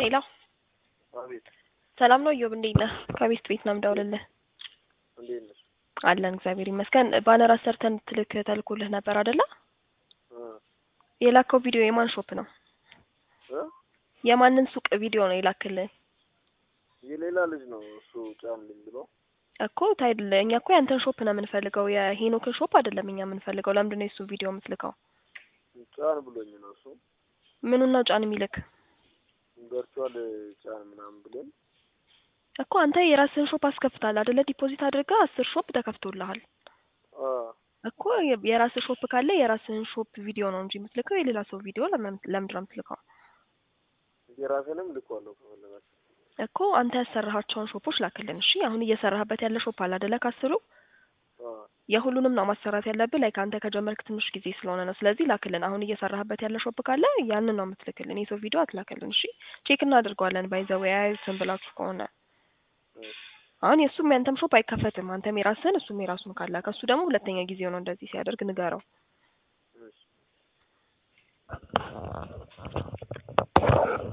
ሄሎ አቤት ሰላም ነው እዮብ፣ እንዴት ነህ? ከቤስት ቤት ነው የምደውልልህ። እንዴት ነሽ? አለን እግዚአብሔር ይመስገን። ባነር አሰርተን ትልክ ተልኮልህ ነበር አይደለ? እ የላከው ቪዲዮ የማን ሾፕ ነው? እ የማንን ሱቅ ቪዲዮ ነው የላክልን? የሌላ ልጅ ነው እሱ ጫንልኝ ብሎ እኮ ታይል እኛ እኮ ያንተን ሾፕ ነው የምንፈልገው፣ የሄኖክን ሾፕ አይደለም እኛ የምንፈልገው። ለምንድን ነው የሱ ቪዲዮ የምትልከው? ጫን ብሎኝ ነው እሱ ምኑን ነው ጫን የሚልክ? ቨርቹዋል ጫን ምናምን ብሎኝ እኮ አንተ የራስህን ሾፕ አስከፍታል አይደለ? ዲፖዚት አድርገህ አስር ሾፕ ተከፍቶልሃል አ እኮ የ- የራስህ ሾፕ ካለ የራስህን ሾፕ ቪዲዮ ነው እንጂ የምትልከው የሌላ ሰው ቪዲዮ ለምን ለምንድን ነው የምትልከው? የራሴንም ልኳለሁ ከፈለጋችሁ እኮ አንተ ያሰራሃቸውን ሾፖች ላክልን። እሺ አሁን እየሰራህበት ያለ ሾፕ አለ አይደለ? ካስሩ አ የሁሉንም ነው ማሰራት ያለብህ። ላይ ከአንተ ከጀመርክ ትንሽ ጊዜ ስለሆነ ነው። ስለዚህ ላክልን። አሁን እየሰራህበት ያለ ሾፕ ካለ ያንን ነው የምትልክልን። የሰው ቪዲዮ አትላክልን። እሺ ቼክ እናደርገዋለን። ባይዘው ያዩትን ብላችሁ ከሆነ እ አሁን የእሱም ያንተም ሾፕ አይከፈትም። አንተም የራስህን እሱም የራሱን ካለ ከእሱ ደግሞ ሁለተኛ ጊዜው ነው እንደዚህ ሲያደርግ ንገረው። እሺ